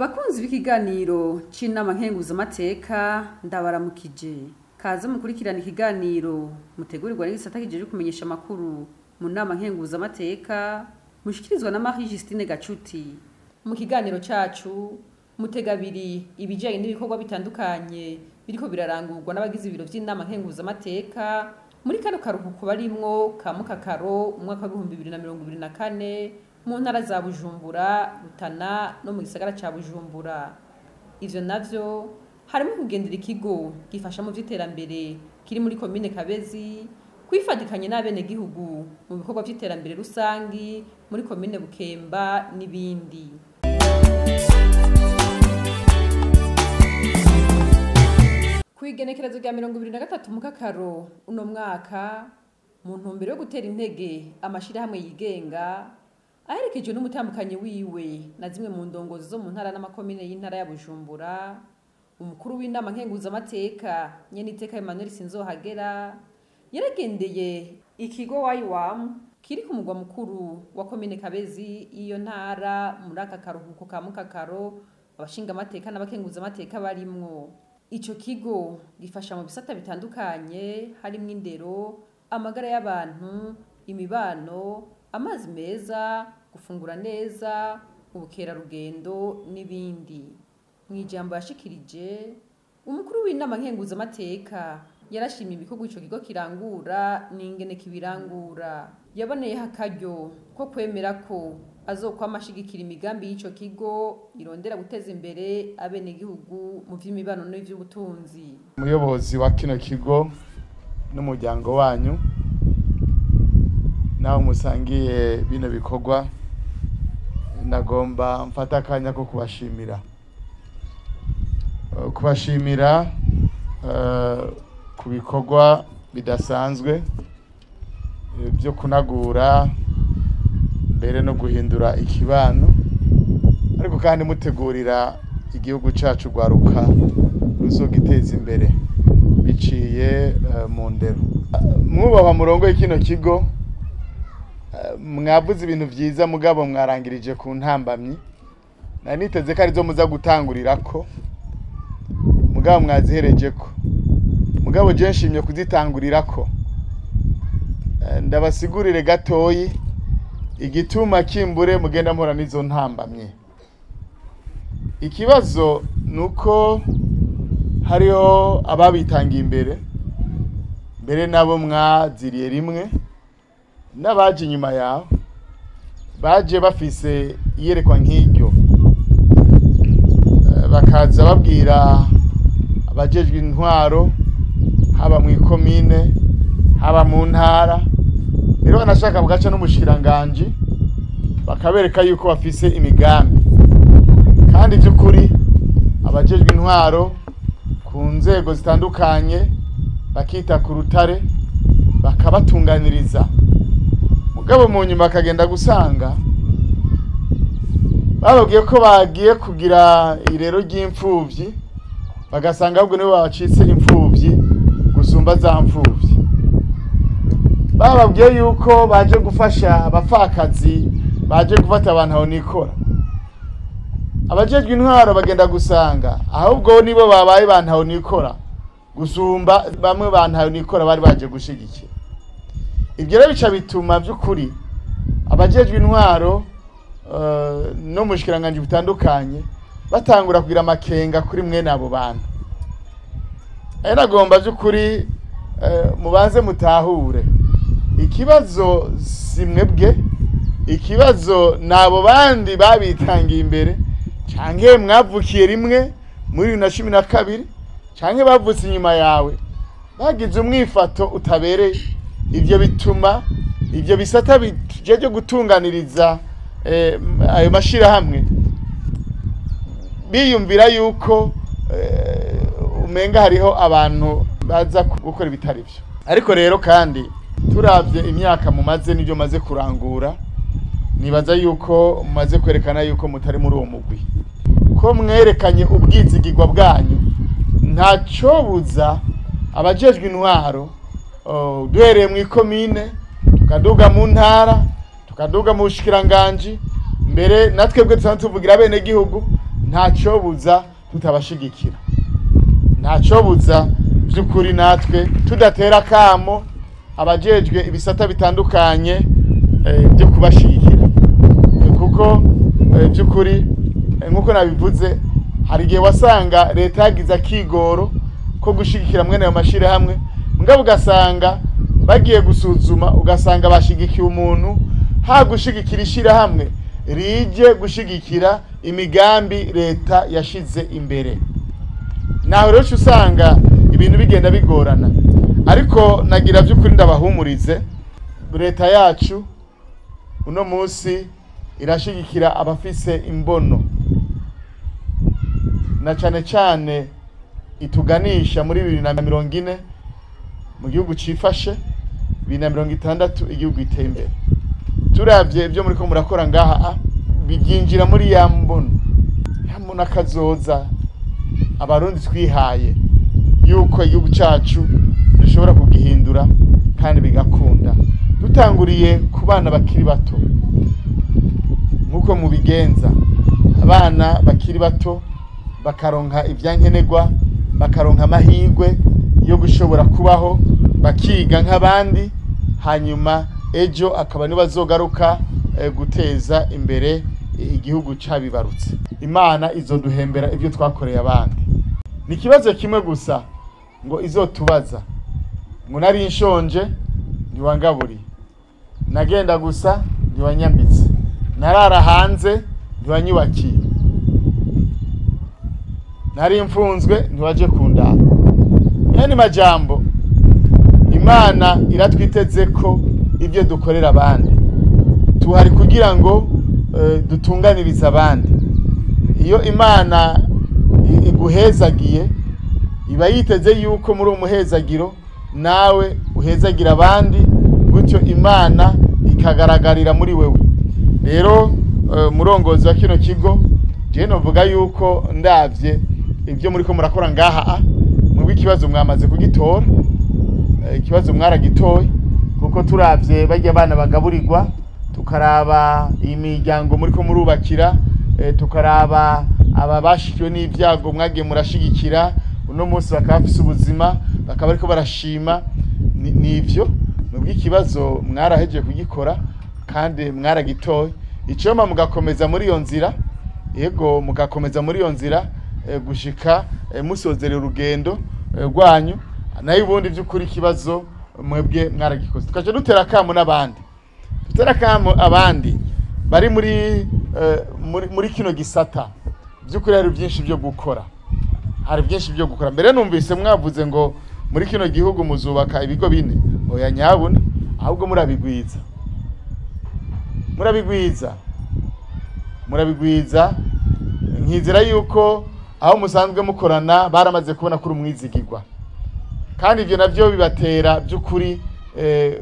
bakunzi b'ikiganiro c'inama nkenguzamateka ndabaramukije kaze mukurikirana ikiganiro mutegurirwa n'igisata kijeje kumenyesha amakuru mu nama nkenguzamateka mushikirizwa na Marie Justine Gacuti mu kiganiro cacu mutega abiri ibijanye n'ibikorwa bitandukanye biriko birarangurwa n'abagize ibiro vy'inama nkenguzamateka muri kano karuhuko barimwo ka mukakaro umwaka w'ibihumbi bibiri na mirongo ibiri na kane mu ntara za bujumbura rutana no mu gisagara ca bujumbura ivyo navyo harimo kugendera ikigo gifasha mu vy'iterambere kiri muri komine kabezi kwifatikanya n'abenegihugu mu bikorwa vy'iterambere rusangi muri komine bukemba n'ibindi kwigenekerezo rya mirongo ibiri na gatatu mu kakaro uno mwaka mu ntumbero yo gutera intege amashirahamwe yigenga aherekejwe n'umutambukanyi wiwe na zimwe mu ndongozi zo mu ntara n'amakomine y'intara ya bujumbura umukuru w'inama nkenguzamateka nyeniteka emmanuel sinzohagera yaragendeye ikigo waiwam kiri ku mugwa mukuru wa komine kabezi y'iyo ntara muri aka karuhuko ka mukakaro abashingamateka n'abakenguzamateka barimwo ico kigo gifasha mu bisata bitandukanye harimwo indero amagara y'abantu imibano amazi meza gufungura neza ubukerarugendo n'ibindi mu ijambo yashikirije umukuru w'inama nkenguzamateka yarashimye ibikorwa ico kigo kirangura n'ingene kibirangura yaboneyeho akaryo ko kwemera ko azokwama ashigikira imigambi y'ico kigo irondera guteza imbere abenegihugu mu vy'imibano n'ivy'ubutunzi umuyobozi wa kino kigo n'umuryango wanyu nawe musangiye bino bikorwa nagomba mfata akanya ko kubashimira Eh, kubashimira eh, ku bikorwa bidasanzwe eh, byo kunagura mbere no guhindura ikibano ariko kandi mutegurira igihugu cacu rwaruka ruzogiteza imbere biciye eh, mu ndero mwubahwa murongo y'ikino kigo eh, mwavuze ibintu vyiza mugabo mwarangirije ku ntambamyi nari niteze ko arizo muza gutangurirako mugabo mwaziherejeko mugabo je nshimye kuzitangurirako Eh, ndabasigurire gatoyi igituma kimbure mugenda mpora n'izo ntambamye ikibazo nuko hariho ababitangiye imbere mbere nabo mwaziriye rimwe n'abaje inyuma yawe baje bafise iyerekwa nk'iryo Eh, bakaza babwira abajejwe intwaro haba mu ikomine haba mu ntara rero banashaka bagaca n'umushikiranganji bakabereka yuko bafise imigambi kandi by'ukuri abajejwe intwaro ku nzego zitandukanye bakita ku rutare bakabatunganiriza mugabo mu nyuma akagenda gusanga bababwiye ko bagiye kugira irero ry'imfuvyi bagasanga ahubwo nibo babacitse imfuvyi gusumba za mfuvyi bababwiye yuko baje gufasha abapfakazi baje gufata abantu aho nikora abajejwe intwaro bagenda gusanga ahubwo nibo babaye bantaho nikora gusumba bamwe bantaho nikora bari baje gushigikira ibyo rero bica bituma by'ukuri abajejwe intwaro eh, no mu bushikiranganji butandukanye batangura kugira amakenga kuri mwene abo bantu ari nagomba by'ukuri eh, mubanze mutahure ikibazo si mwebwe ikibazo ni abo bandi babitangiye imbere canke mwavukiye rimwe muri bibiri na cumi na kabiri canke bavutse inyuma yawe bagize umwifato utabereye ivyo bituma ivyo bisata bijeje gutunganiriza eh, ayo mashirahamwe biyumvira yuko eh, umenga hariho abantu baza gukora ibitari vyo ariko rero kandi turavye imyaka mumaze n'ibyo maze kurangura nibaza yuko mumaze kwerekana yuko mutari muri uwo mugwi ko mwerekanye ubwizigirwa bwanyu ntacobuza abajejwe intwaro oh, duhereye mu ikomine tukaduga mu ntara tukaduga mu bushikiranganji mbere natwebwe dusanzwe tuvugira bene gihugu ntacobuza tutabashigikira ntacobuza by'ukuri natwe tudatera akamo abajejwe ibisata bitandukanye eh, byo kubashigikira Eh, kuko eh, by'ukuri eh, nk'uko nabivuze hari igihe wasanga leta yagize akigoro ko gushigikira mwene ayo mashirahamwe mugabo ugasanga bagiye gusuzuma ugasanga bashigikiye umuntu ha gushigikira ishirahamwe rije gushigikira imigambi leta yashize imbere naho rero uca usanga ibintu bigenda bigorana ariko nagira by'ukuri ndabahumurize leta yacu uno munsi irashigikira abafise imbono na cane cane ituganisha muri bibiri na mirongo ine mu gihugu cifashe bibiri na mirongo itandatu igihugu giteye imbere turavye ibyo muriko murakora ngaha a, biginjira muri ya mbono ya mbono akazoza abarundi twihaye yuko igihugu cacu dushobora kugihindura kandi bigakunda dutanguriye ku bana bakiri bato nk'uko mubigenza abana bakiri bato bakaronka ivyankenerwa bakaronka amahirwe yo gushobora kubaho bakiga nk'abandi hanyuma ejo akaba nibo bazogaruka eh, guteza imbere igihugu cabibarutse imana izoduhembera ibyo twakoreye abandi ni ikibazo kimwe gusa ngo izotubaza ngo nari nshonje ntiwangaburiye nagenda gusa ntiwanyambitse narara hanze ntiwanyubakiye nari mfunzwe ntiwaje kundaba yani majambo imana iratwiteze ko ibyo dukorera abandi tuhari kugira ngo eh, dutunganirize abandi iyo imana i- iguhezagiye iba yiteze yuko muri uwo muhezagiro nawe uhezagira abandi gutyo imana ikagaragarira muri wewe rero eh, murongozi wa kino kigo je novuga yuko ndavye ibyo muriko murakora ngaha a, mwebwe ikibazo mwamaze kugitora Eh, ikibazo mwaragitoye kuko turavye barya abana bagaburirwa tukaraba imiryango muriko murubakira eh, tukaraba aba bashikiwe n'ivyago mwagiye murashigikira uno munsi bakaba bafise ubuzima bakaba bariko barashima Ni- nivyo mwebwe ikibazo mwarahejeje kugikora kandi mwaragitoye icoma mugakomeza muri iyo nzira yego mugakomeza muri iyo nzira eh, gushika eh, musozera urugendo eh, rwanyu nayo ubundi by'ukuri ikibazo mwebwe mwaragikoze tukaca dutera akamu n'abandi dutera akamu abandi bari muri eh, muri, muri kino gisata by'ukuri hari byinshi byo gukora hari byinshi byo gukora mbere numvise mwavuze ngo muri kino gihugu muzubaka ibigo bine oya nyabuna ahubwo murabigwiza murabigwiza murabigwiza nkizera yuko aho musanzwe mukorana baramaze kubona kuri umwizigirwa kandi ibyo nabyo bibatera by'ukuri eh,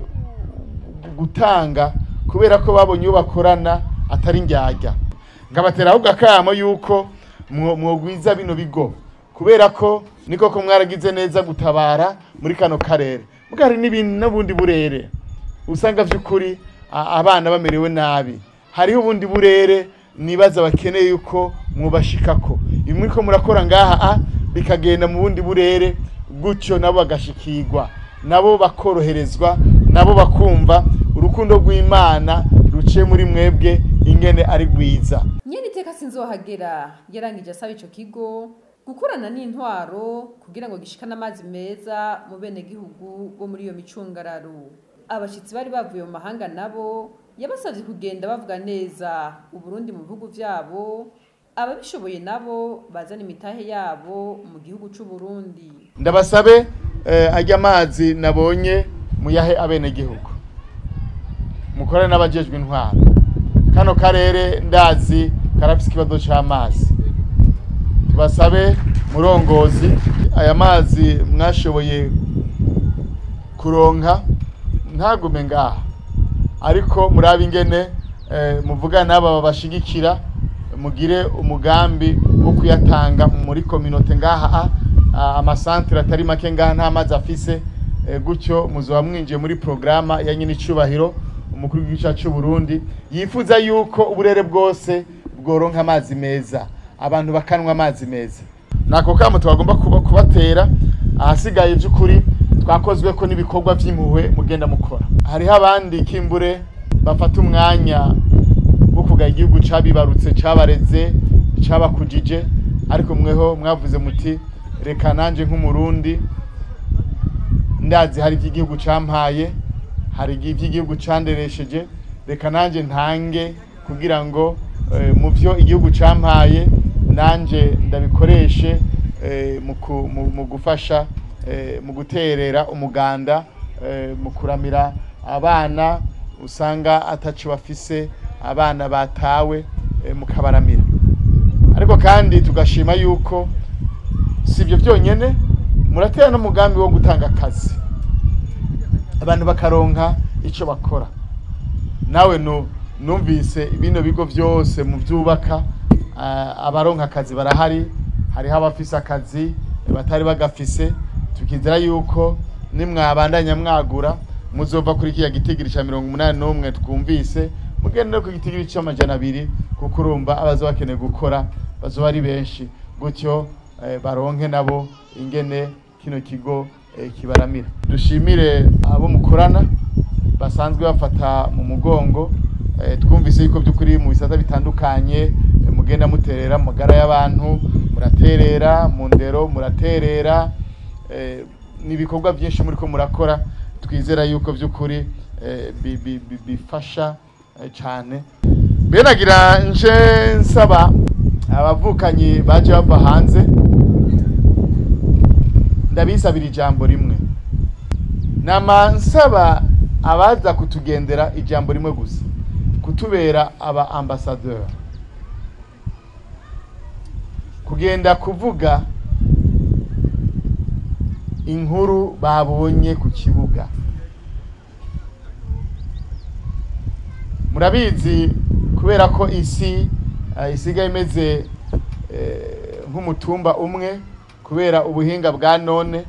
gutanga kubera ko babonye uwo bakorana atari ndyarya ngabatera ahubwo akamo yuko mwo- mwogwiza bino bigo kubera ko niko ko mwaragize neza gutabara muri kano karere muga hari n'ibindi n'ubundi burere usanga by'ukuri a- abana bamerewe nabi hariho ubundi burere nibaza bakeneye yuko mwubashikako ibi muriko murakora ngaha a bikagenda mu bundi burere gutyo nabo bagashikirwa nabo bakoroherezwa nabo bakumva urukundo rw'imana ruciye muri mwebwe ingene ari rwiza nyene iteka sinzohagera yarangije asaba ico kigo gukorana n'intwaro kugira ngo gishikane amazi meza mu bene gihugu bo muri iyo micungararo abashitsi bari bavuye mu mahanga nabo yabasavye kugenda bavuga neza uburundi mu bihugu vyabo ababishoboye nabo bazana imitahe yabo mu gihugu c'uburundi ndabasabe eh, ajya amazi nabonye muyahe abenegihugu mukorane n'abajejwe intwaro kano karere ndazi karafise ikibazo c'amazi tubasabe murongozi aya mazi mwashoboye kuronka ntagume ngaha ariko murabe ingene eh, muvugana n'aba babashigikira mugire umugambi wo kuyatanga muri kominote ngaha a- amasantere atari make ngaha nta mazi afise eh, gutyo muzoba mwinjiye muri programa ya nyine icubahiro umukuru w'igihugu cyacu c'u Burundi yifuza yuko uburere bwose bworonka amazi meza abantu bakanwa amazi meza nako kamo twagomba kuba kubatera ahasigaye by'ukuri twakozwe ko n'ibikorwa by'impuhwe mugenda mukora hariho abandi kimbure bafata umwanya wo kugaya igihugu cabibarutse cabareze cabakujije ariko mweho mwavuze muti reka nanje nk'umurundi ndazi hari iby'igihugu campaye hari iby'igihugu canderesheje reka nanje ntange kugira ngo eh, mu byo igihugu campaye nanje ndabikoreshe eh, mu ku- mu- mu gufasha eh, mu guterera umuganda eh, mu kuramira abana usanga ataco bafise abana batawe eh, mukabaramira ariko kandi tugashima yuko si ibyo byonyine muratera n'umugambi wo gutanga akazi abantu bakaronka icyo bakora nawe nu- numvise bino bigo byose mu byubaka ah, abaronka akazi barahari hariho abafise akazi batari bagafise tukizera yuko nimwabandanya mwagura muzova kuri kiriya gitigiri cya mirongo umunani n'umwe twumvise mugende no ku gitigiri cy'amajana abiri kuko urumva abaza bakeneye gukora bazoba ari benshi gutyo eh, baronke nabo ingene kino kigo eh, kibaramira dushimire abo mukorana basanzwe bafata mu mugongo eh, twumvise yuko by'ukuri mu bisata bitandukanye eh, mugenda muterera mu magara y'abantu muraterera mu ndero muraterera eh, ni ibikorwa byinshi muri ko murakora twizera yuko by'ukuri eh, bi- bi- bi- bifasha eh, cyane benagira nje nsaba abavukanyi baje bava hanze ndabisabira ijambo rimwe nama nsaba abaza kutugendera ijambo rimwe gusa kutubera aba ambassadeur kugenda kuvuga inkuru babonye ku kibuga murabizi kubera ko isi eh, isigaye imeze eh, nk'umutumba umwe kubera ubuhinga bwa none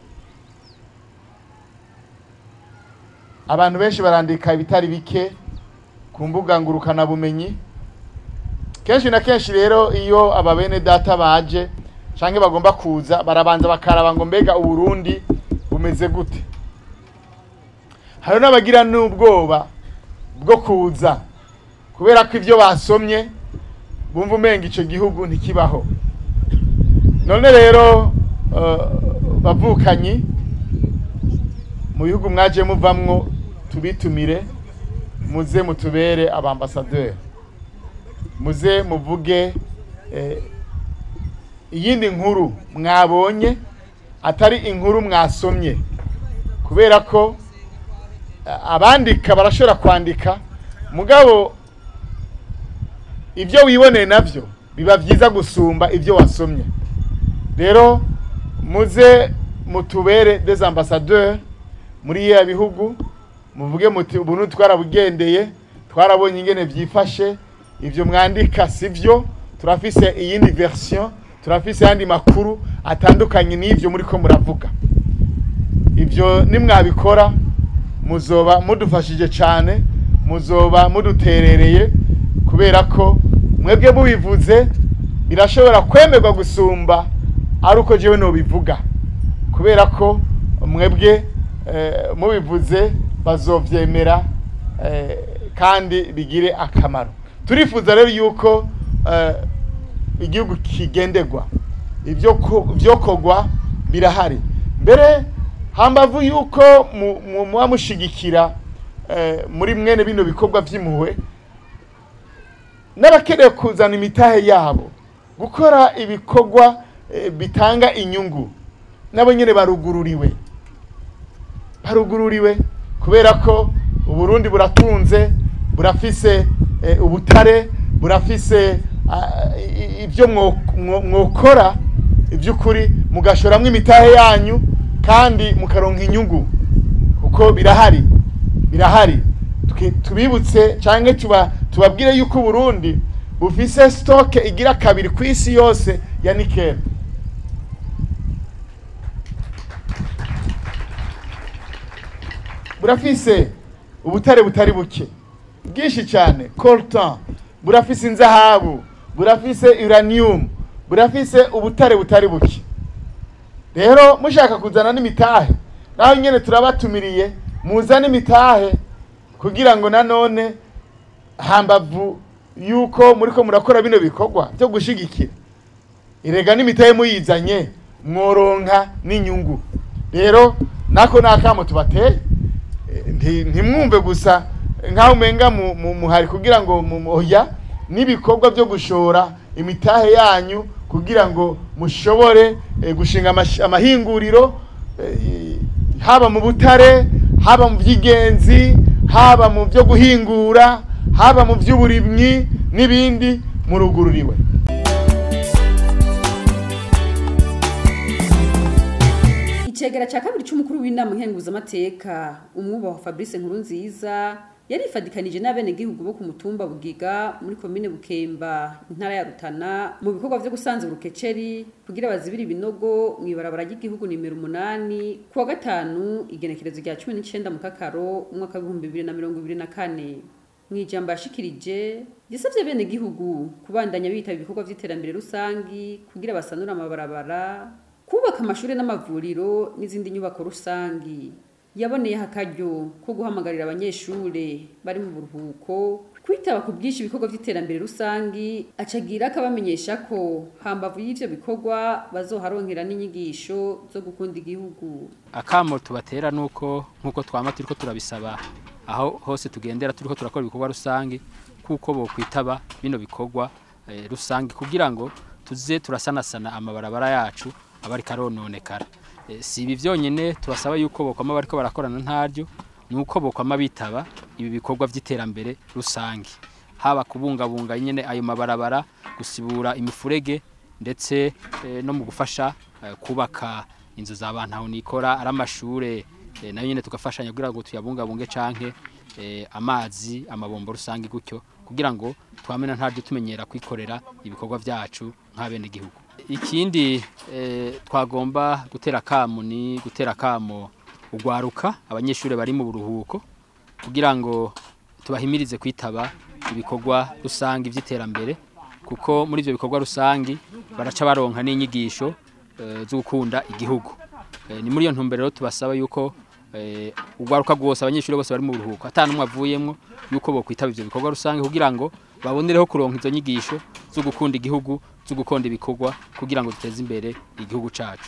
abantu benshi barandika ibitari bike ku mbuga ngurukanabumenyi kenshi na kenshi rero iyo aba bene data baje canke bagomba kuza barabanza bakaraba ngo mbega uburundi bumeze gute hari n'abagira n'ubwoba bwo kuza kubera ko ivyo basomye bumva umenga ico gihugu ntikibaho none rero eh, bavukanyi mu bihugu mwaje muvamwo tubitumire muze mutubere abambasaderi muze muvuge eh, iyindi nkuru mwabonye atari inkuru mwasomye kubera ko eh, abandika barashobora kwandika mugabo ibyo wiboneye navyo biba byiza gusumba ibyo wasomye rero muze mutubere des ambassadeurs muri ya bihugu muvuge muti ubuntu twarabugendeye twarabonye ingene byifashe ivyo mwandika sivyo turafise iyindi version turafise yandi makuru atandukanye n'ivyo muriko muravuga ivyo nimwabikora muzoba mudufashije cyane muzoba muduterereye kubera ko mwebwe mubivuze birashobora kwemerwa gusumba ari uko jewe nobivuga kubera ko mwebwe eh, mubivuze bazovyemera eh, kandi bigire akamaro turifuza rero yuko eh, igihugu kigenderwa ibyo ko- vyokorwa birahari mbere hambavu yuko mu- mu- muba mushigikira eh, muri mwene bino bikorwa vy'impuhwe n'abakeneye kuzana imitahe yabo gukora ibikorwa eh, bitanga inyungu nabo nyene barugururiwe barugururiwe kubera ko uburundi buratunze burafise eh, ubutare burafise ah, i- i- ibyo mwo- mwo- mwokora iby'ukuri mugashoramwo imitahe yanyu kandi mukaronka inyungu kuko birahari birahari Tuki- tubibutse cyangwa tuba tubabwire yuko uburundi bufise stoke igira kabiri ku isi yose ya nikeli burafise ubutare butari buke bwinshi cyane coltan burafise inzahabu burafise uranium burafise ubutare butari buke rero mushaka kuzana n'imitahe naho nyene turabatumiriye muzane imitahe kugira ngo nanone hambavu yuko muriko murakora bino bikorwa byo gushigikira irega n'imitahe muyizanye mworonka n'inyungu rero nako nakamo tubateye Eh, nti- ntimwumve gusa nk'aho umenga mu- mu- muhari kugira ngo mumoya n'ibikorwa byo gushora imitahe yanyu kugira ngo mushobore eh, gushinga amash- amahinguriro eh, haba mu butare haba mu by'ingenzi haba mu byo guhingura haba mu by'uburimyi n'ibindi murugururiwe icegera cya kabiri cy'umukuru w'inama nkenguzamateka umwubaha fabrice nkurunziza yarifadikanije n'abenegihugu bo ku mutumba bugiga muri komine bukemba intara ya rutana mu bikorwa vyo gusanzura urukeceri kugira bazibire ibinogo mu ibarabara ry'igihugu nimero umunani ku wa gatanu igenekerezo rya cumi n'icenda mu kakaro umwaka w'ibihumbi bibiri na mirongo ibiri na kane mu ijambo yashikirije yasavye abenegihugu kubandanya bitaba ibikorwa vy'iterambere rusangi kugira basanure amabarabara kubaka amashuri n'amavuriro n'izindi nyubako rusangi yaboneyeho akaryo ko guhamagarira abanyeshure bari mu buruhuko kwitaba ku bwinshi ibikorwa vy'iterambere rusangi acagira akabamenyesha ko hambavu y'ivyo bikorwa bazoharonkera n'inyigisho zo gukunda igihugu akamo tubatera nuko nkuko twama turiko turabisaba aho hose tugendera turiko turakora ibikorwa rusange kuko bo kwitaba bino bikorwa eh, rusange kugira ngo tuze turasanasana amabarabara yacu abari karononekara Eh, si ibi vyonyene tubasaba yuko bokwama bariko barakorana ntaryo nuko bokwama bitaba ibi bikorwa vy'iterambere rusange haba kubungabunga nyene ayo mabarabara gusibura imifurege ndetse eh, no mu gufasha eh, kubaka inzu za bantu aho nikora ari amashure eh, nayo nyene tugafashanya kugira ngo tuyabungabunge canke eh, amazi amabombo rusange gutyo kugira ngo twamena ntaryo tumenyera kwikorera ibikorwa vyacu nk'abene gihugu ikindi eh, twagomba gutera kamo ni gutera kamo ugwaruka abanyeshuri bari mu buruhuko kugira ngo tubahimirize kwitaba ibikorwa rusange vy'iterambere kuko muri ivyo bikorwa rusangi baraca baronka n'inyigisho eh, zo gukunda igihugu Eh, ni muri iyo ntumbero rero tubasaba yuko eh, ugwaruka rwose abanyeshuri bose bari mu buruhuko ata n'umwe avuyemwo yuko bokwitaba ivyo bikorwa rusange kugira ngo babonereho kuronka izo nyigisho zo gukunda igihugu zo gukunda ibikorwa kugira ngo duteze imbere igihugu cacu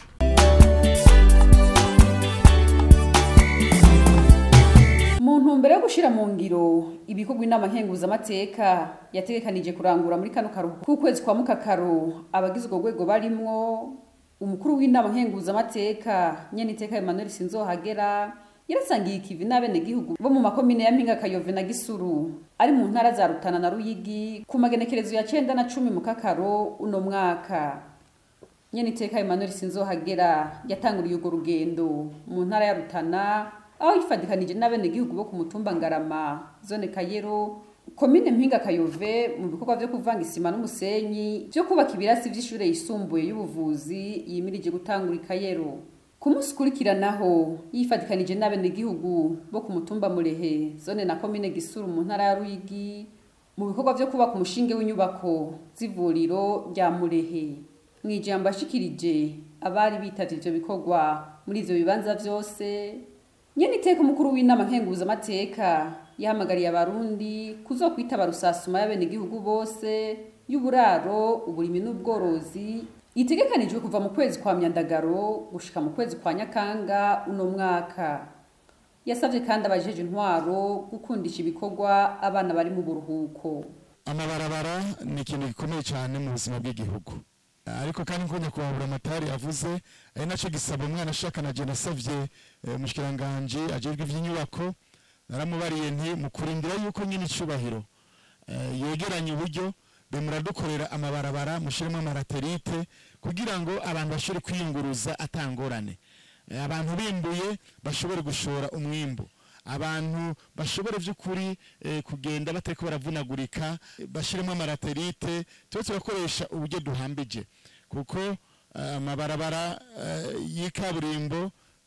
mu ntumbero yo gushira mu ngiro ibikorwa inama nkenguzamateka yategekanije kurangura muri kano karuhuko k'ukwezi kwa mukakaro abagize urwo rwego barimwo umukuru w'inama nkenguzamateka nyeniteka emmanuel sinzohagera yarasangiye ikivi n'abenegihugu bo mu makomine ya mpinga kayove na gisuru ari mu ntara za rutana na ruyigi ku magenekerezo ya cenda na cumi mu kakaro uno mwaka nyeniteka emmanuel sinzohagera yatanguriye urwo rugendo mu ntara ya rutana aho yifadikanije n'abenegihugu bo ku mutumba ngarama zone kayero komine mpinga kayove mu bikorwa vyo kuvanga isima n'umusenyi vyo kubaka ibirasi vy'ishure yisumbuye y'ubuvuzi yimirije gutangura ikayero ku munsi ukurikiranaho yifadikanije n'abenegihugu bo ku mutumba murehe zone na komine gisuru mu ntara ya ruyigi mu bikorwa vyo kubaka umushinge w'inyubako z'ivuriro rya murehe mu ijambo ashikirije abari bitavye ivyo bikorwa muri ivyo bibanza vyose nyene iteka umukuru w'inama nkenguzamateka yahamagariye abarundi kuzokwitaba rusasuma y'abenegihugu bose y'uburaro uburimi n'ubworozi itegekanijwe kuva mu kwezi kwa myandagaro gushika mu kwezi kwa nyakanga uno mwaka yasavye kandi abajeje intwaro gukundisha ibikorwa abana bari mu buruhuko amabarabara ni ikintu gikomeye cyane mu buzima bw'igihugu ariko kandi nko nyakubahwa amatari yavuze ari nacyo gisaba umwana ashaka na jena asavye umushikiranganji ajejwe ivy'inyubako naramubariye nti mu kurindira yuko nyine icubahiro eh, yegeranya uburyo be muradukorera amabarabara mushiremo amaraterite kugira ngo abantu bashobore kwiyunguruza atangorane Eh, abantu bimbuye bashobore gushora umwimbu abantu bashobora by'ukuri eh, kugenda batariko baravunagurika eh, bashiremo amaraterite tuba turakoresha uburyo duhambije kuko eh, amabarabara eh, y'ikaburimbo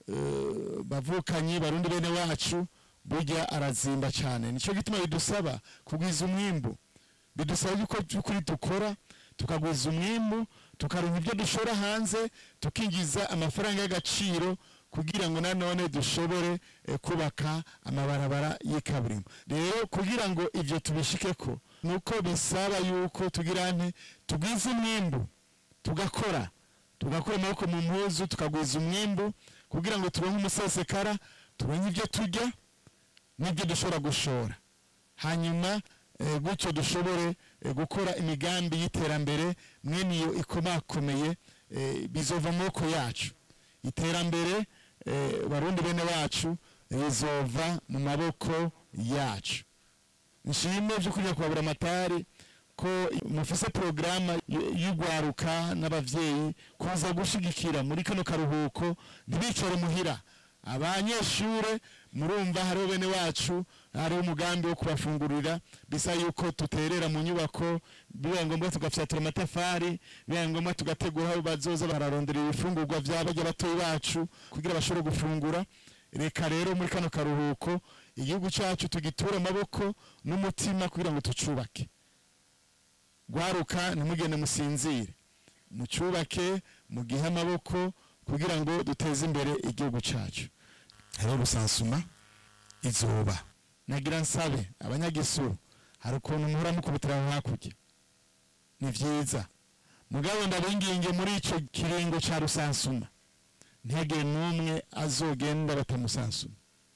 eh, bavukanye barundi bene wacu burya arazimba cyane nico gituma bidusaba kugwiza umwimbu bidusaba yuko by'ukuri dukora tukagwiza umwimbu tukaronka ibyo dushora hanze tukinjiza amafaranga y'agaciro kugira ngo nanone dushobore eh, kubaka amabarabara y'ikaburimbo rero kugira ngo ivyo tubishikeko nuko bisaba yuko tugira nte tugwiza umwimbu tugakora tugakura amaboko mu mpuzu tukagwiza umwimbu kugira ngo turonke umusesekara turonke ibyo turya n'ibyo dushobora gushora hanyuma eh, gutyo dushobore eh, gukora imigambi y'iterambere mwene iyo ikomakomeye eh, bizova mu maboko yacu iterambere eh, barundi bene wacu rizova mu maboko yacu nshime by'ukuri kubabura amatari ko mufise porogaramu y'ugwaruka n'abavyeyi kuza gushigikira muri kano karuhuko ntibicare muhira abanyeshure murumva hariho bene wacu hariho umugambi wo kubafungurira bisa yuko tuterera mu nyubako bibaye ngombwa tugafyatura amatafari bibaye ngombwa tugategura aho bazoza bararondera ibifungurwa vy'abarya batoyi bacu kugira bashobore gufungura reka rero muri kano karuhuko igihugu cacu tugiture amaboko n'umutima kugira ngo tucubake gwaruka ntimugende musinzire mucubake mugihe amaboko kugira ngo duteze imbere igihugu cacu hariho rusansuma izuba nagira nsabe abanyagisuru hari ukuntu muhora mukubitira aho hakurya ni vyiza mugabo ndabinginge muri ico kiringo ca rusansuma ntihagire n'umwe azogenda batamusansuma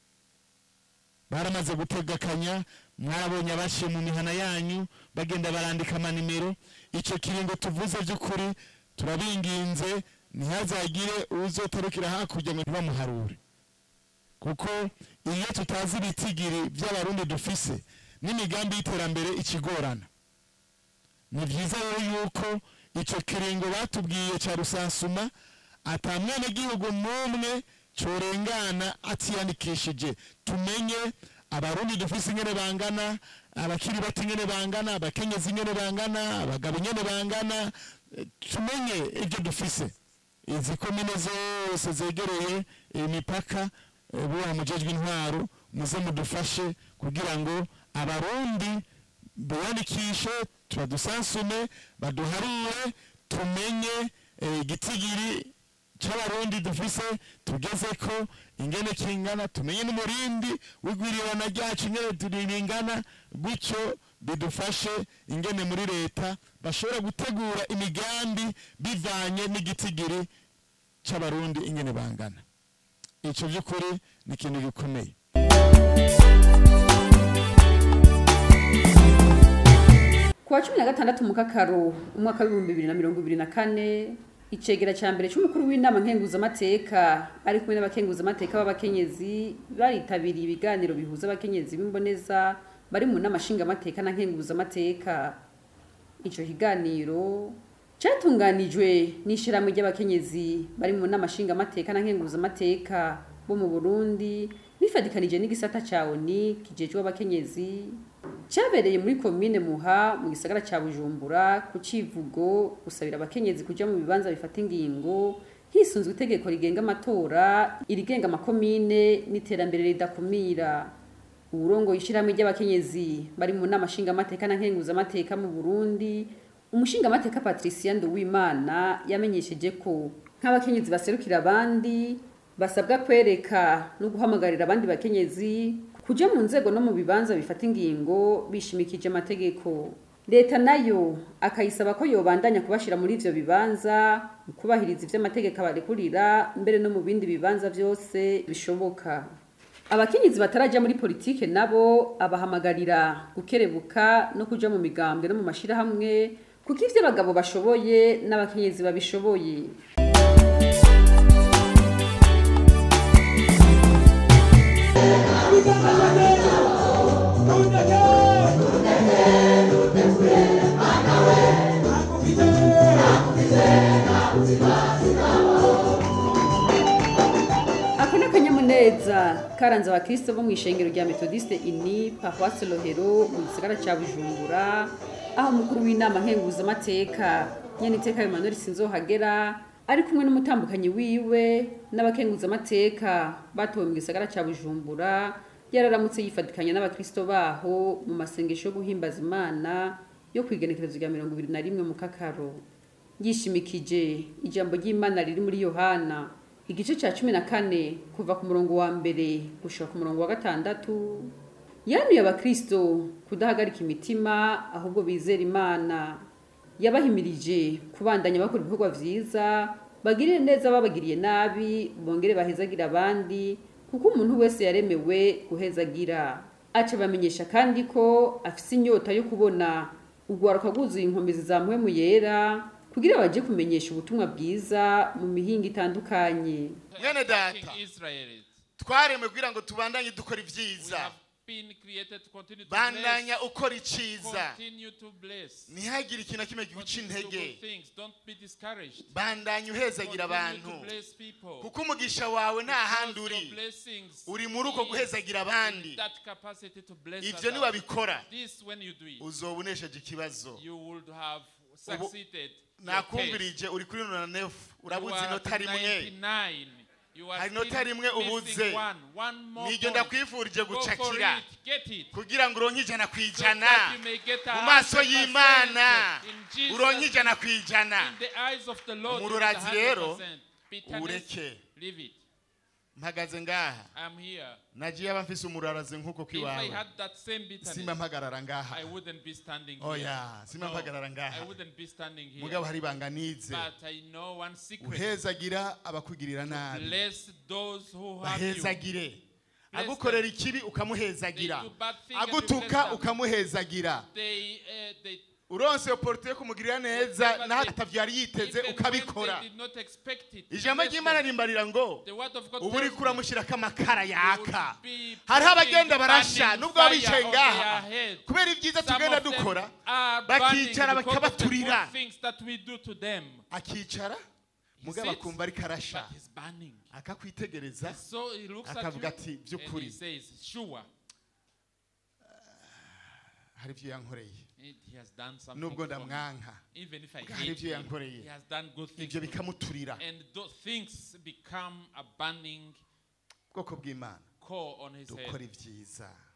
baramaze gutegakanya mwabonye abashiye mu mihana yanyu bagenda barandika amanimero icyo kiringo tuvuze by'ukuri turabinginze ntihazagire uzotarukira hakurya ngo ntibamuharure kuko iyo tutazi ibitigiri by'abarundi dufise n'imigambi y'iterambere ikigorana ni byiza rero yuko icyo kiringo batubwiye cya rusansuma ata mwenegihugu n'umwe corengana atiyandikishije tumenye abarundi dufise ingene bangana abakiri bato ingene bangana abakenyezi ingene bangana abagabo ingene bangana eh, tumenye ibyo dufise izi komine zose zegereye imipaka eh, bubaha mujejwe intwaro muze mudufashe kugira ngo abarundi biyandikishe tubadusansume baduharure tumenye eh, igitigiri c'abarundi dufise tugeze ko ingene kingana tumenye n'umurindi w'igwirirana ryacu ingene turingana gutyo bidufashe ingene muri leta bashobora gutegura imigambi bivanye n'igitigiri c'abarundi ingene bangana ico vy'ukuri ni ikintu gikomeye ku wa cumi na gatandatu mu kakaro umwaka w'ibihumbi bibiri na mirongo ibiri na kane icegera cya mbere cy'umukuru w'inama nkenguzamateka ari kumwe n'abakenguzamateka b'abakenyezi baritabiriye ibiganiro bihuza abakenyezi b'imboneza bari mu nama nshingamateka na nkenguzamateka icyo kiganiro cyatunganijwe n'ishyirahamwe ry'abakenyezi bari mu nama nshingamateka na nkenguzamateka bo mu burundi bifatikanije n'igisata cya oni kijejwe abakenyezi cyabereye muri komine muha mu gisagara cya bujumbura ku civugo gusabira abakenyezi kuja mu bibanza bifata ingingo hisunzwe itegeko rigenga amatora irigenga amakomine n'iterambere ridakumira uburongo ishyirahamwe ry'abakenyezi bari mu nama nshingamateka na nkenguzamateka mu burundi umushingamateka patricia nduwimana yamenyesheje ko nk'abakenyezi baserukira abandi basabwa kwereka no guhamagarira abandi bakenyezi kuja mu nzego no mu bibanza bifata ingingo bishimikije amategeko leta nayo akayisaba ko yobandanya kubashira muri ivyo bibanza mu kubahiriza ivyo amategeko abarekurira mbere no mu bindi bibanza vyose bishoboka abakenyezi bataraja muri politike nabo abahamagarira gukerebuka no kuja mu migambwe no mu mashirahamwe kuko ivyo abagabo bashoboye n'abakenyezi babishoboye ako ni akanyamuneza karanze abakristo bo mu ishengero rya metodiste ini paruwasi rohero mu gisagara cya bujumbura aho umukuru w'inama nkenguzamateka nyeniteka emmanuel sinzohagera ari kumwe n'umutambukanyi wiwe n'abakenguzamateka batowe mu gisagara cya bujumbura yararamutse yifatikanya n'abakristo baho mu masengesho yo guhimbaza imana yo kwigenekerezo rya mirongo ibiri na rimwe mu kakaro yishimikije ijambo ry'imana riri muri yohana igice cya cumi na kane kuva ku murongo wa mbere gushika ku murongo wa gatandatu yanuye abakristo kudahagarika imitima ahubwo bizera imana yabahimirije kubandanya bakora ibikorwa vyiza bagirire neza babagiriye nabi bongere bahezagira abandi kuko umuntu wese yaremewe guhezagira aca bamenyesha kandi ko afise inyota yo kubona urwaruka rwuzuye inkomezi za mpwemu yera kugira baje kumenyesha ubutumwa bwiza mu mihinga itandukanye mwene data King Israelites. twaremwe kugira ngo tubandanye dukora We ibyiza have been created to continue to bandanya bless. ukora iciza Continue to bless. ntihagire ikintu na kimwe kiguca Continue to do intege good things. Don't be discouraged. bandanya uhezagira Continue abantu to bless people. kuko umugisha wawe nta handi Because uri your blessings uri muri uko is guhezagira abandi in that capacity to bless ibyo others. niwabikora This when you do it, uzoba unesheje ikibazo you would have succeeded. your case. nakumvirije uri kuri nona nefu You urabuze are inota rimwe 99. You are Hari still inota rimwe ubuze. missing one. One more niryo point. ndakwifurije Go for gucakira it. Get it. kugira ngo uronke ijana ku So ijana that you may get a mu maso 100% y'imana in Jesus' uronke ijana ku ijana In the eyes of the Lord, Umururazi it is rero, 100%. Bitterness, ureke leave it. mpagaze ngaha I'm here. nagiye aba mfise umurarazi nk'uko If I kwiwawe had that same bitterness, simba mpagarara ngaha I wouldn't be standing here. oya simba No, mpagarara ngaha I wouldn't be standing here. mugabo hari ibanga nize But I know one secret. uhezagira abakugirira nabi Bless those who have you. bahezagire Bless agukorera them. ikibi ukamuhezagira They do bad things and you agutuka bless them. ukamuhezagira They, uh, they, uronse oporute yo kumugirira neza Whatever naho they- atavyo yari yiteze even when ukabikora they did not expect it, ijambo bless ry'imana them. rimbarira ngo The word of God ubu tells uriko me uramushyirako amakara yaka be hariho putting abagenda barasha burning nubwo baba bicaye fire on ngaha their head. kubera ibyiza Some tugenda of them dukora are bakicara burning because of the bakabaturira. good things that we do to them. akicara mugabo sits, akumva ariko arasha But he's burning. akakwitegereza So he looks at akavuga you ati and by'ukuri he says, sure, hari ibyo yankoreye he has done something nubwo for me. ndamwanka Even if I Bwa hari hate ibyo him, yankoreye. he has done good things ibyo to me. bikamuturira And those things become a burning ubwoko bw'imana core on his dukora head. ibyiza